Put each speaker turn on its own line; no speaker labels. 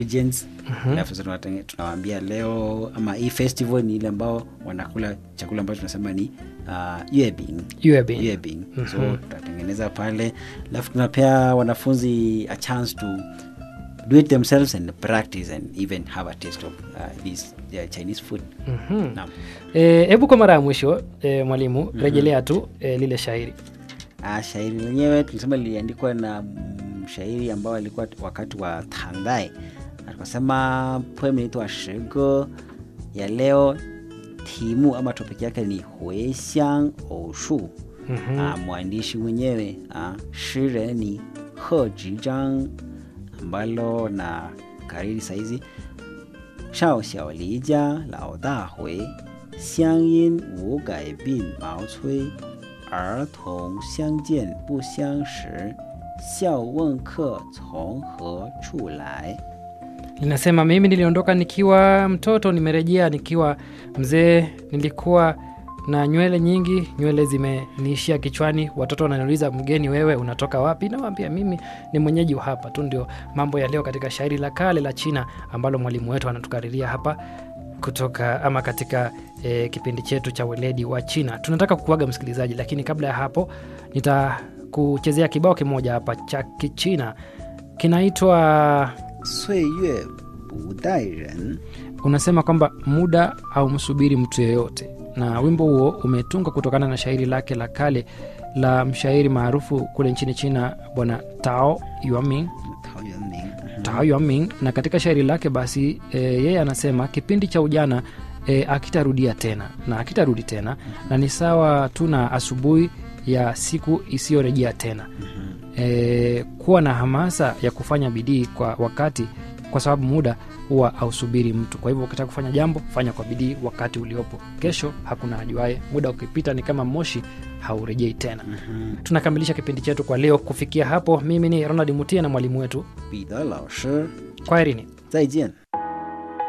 ingredients alafu sasa tunatenge- tunawaambia leo ama hii festival ni ile ambao wanakula chakula ambacho tunasema ni uh, yuebing
Yuebing.
yuebing so tutatengeneza pale alafu tunapea wanafunzi a chance to do it themselves and practice and even have a taste of uh, this uh, chinese food
Mhm.
Naam.
Eh, hebu kwa mara ya mwisho e, mwalimu rejelea tu e, lile shairi
Ah, shairi lenyewe tulisema liliandikwa na mshairi ambao alikuwa wakati wa Tangdai. Akasema poem inaitwa Shigo ya leo, timu ama topic yake ni Huixiang Oushu. Ah, mwandishi mwenyewe ah, shire ni He Zhizhang ambalo na kariri saizi 少小离家老大回，乡音无改鬓毛衰。儿童相见不相识，笑问客从何处来。
linasema mimi niliondoka nikiwa mtoto nimerejea nikiwa mzee nilikuwa na nywele nyingi nywele zimeniishia kichwani watoto wananiuliza mgeni wewe unatoka wapi nawambia mimi ni mwenyeji wa hapa tu ndio mambo ya leo katika shairi la kale la china ambalo mwalimu wetu anatukariria hapa kutoka ama katika e, kipindi chetu cha weledi wa china tunataka kukuaga msikilizaji lakini kabla ya hapo nitakuchezea kibao kimoja hapa cha kichina kinaitwa
岁月不待人，
unasema kwamba muda au msubiri mtu yeyote na wimbo huo umetunga kutokana na shairi lake la kale la mshairi maarufu kule nchini china bwana tao yuaming
陶渊明。
tao yuaming na katika shairi lake basi e, yeye anasema kipindi cha ujana e, akitarudia tena na akitarudi tena na ni sawa tu na asubuhi ya siku isiyorejea tena e, kuwa na hamasa ya kufanya bidii kwa wakati kwa sababu muda huwa ausubiri mtu kwa hivyo ukitaka kufanya jambo fanya kwa bidii wakati uliopo kesho hakuna ajuae muda ukipita ni kama moshi haurejei tena tunakamilisha kipindi chetu kwa leo kufikia hapo mimi ni ronald mutia na mwalimu wetu
彼得老师，
kwaherini
再见。